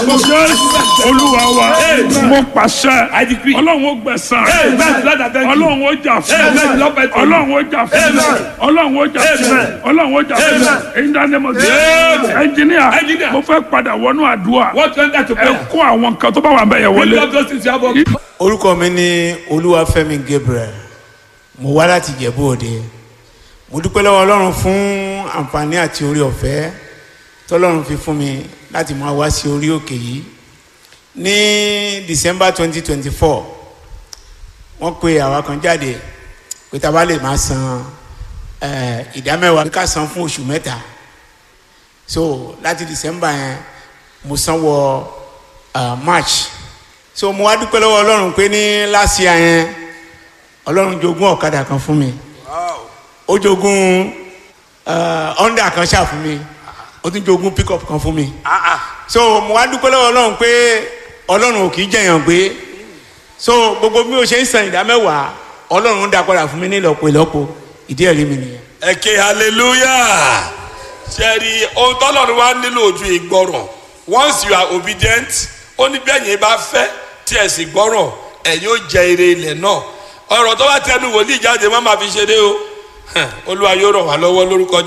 jésù olúwa wa mo pàṣẹ I decree. ọlọ́run ó gbẹ̀san Amen. Lord, I thank you. ọlọ́run ó jà fún Amen. Lord, I thank you. ọlọ́run ó jà fún Amen. ọlọ́run ó jà fún Amen. ọlọ́run ó jà fún Amen. in the name of Amen. Jesus ẹnjìníà Engineer. mo fẹ́ padà wọnú àdúrà What went that to ẹ prayer? kó àwọn nǹkan tó bá wà bẹ́ẹ̀ yẹn Bring wọlé up those things you have on. orúkọ mi ní olúwafẹ́mi gabriel mo wá láti jẹ̀bú òde mo dúpẹ́ lọ́wọ́ ọlọ́run fún àǹfààní àti orí ọ̀fẹ́ tọ́lọ́run fi fún mi láti máa wá sí orí òkè yìí ní december twenty twenty four wọ́n pe àwa kan jáde pé tá a bá lè máa san eh, ìdá mẹ́wàá ká san fún oṣù mẹ́ta so láti december yẹn mo san wọ uh, march so mo wá dúpẹ́ lọ́wọ́ ọlọ́run pé ní last year yẹn ọlọ́run jogún ọ̀kadà kan fún mi ó jogún uh, honda kan ṣáà fún mi ó tún jogún pickup kan fún mi so mo wá dúpẹ́ lọ́wọ́ ọlọ́run pé ọlọ́run ò kì í jẹ̀yàn gbé so gbogbo bí o ṣe ń san ìdá mẹ́wàá ọlọ́run ń dá padà fún mi ní ìlọ́po ìlọ́po ìdí ẹ̀rí mi nìyẹn. ẹ ké hallelujah ṣẹ́ẹ̀rì ohun tọ́lọ́run wá nílò ojú ìgbọràn once you are obedient ó ní bẹ́ẹ̀ yẹn bá fẹ́ tí ẹ̀ sì gbọ́ràn ẹ̀yin ó jẹ ire ilẹ̀ náà ọ̀rọ̀ tó bá tẹnu wòlíì jáde má máa fi ṣeré o olúwa yóò ràn wá lọ́wọ́ lórúkọ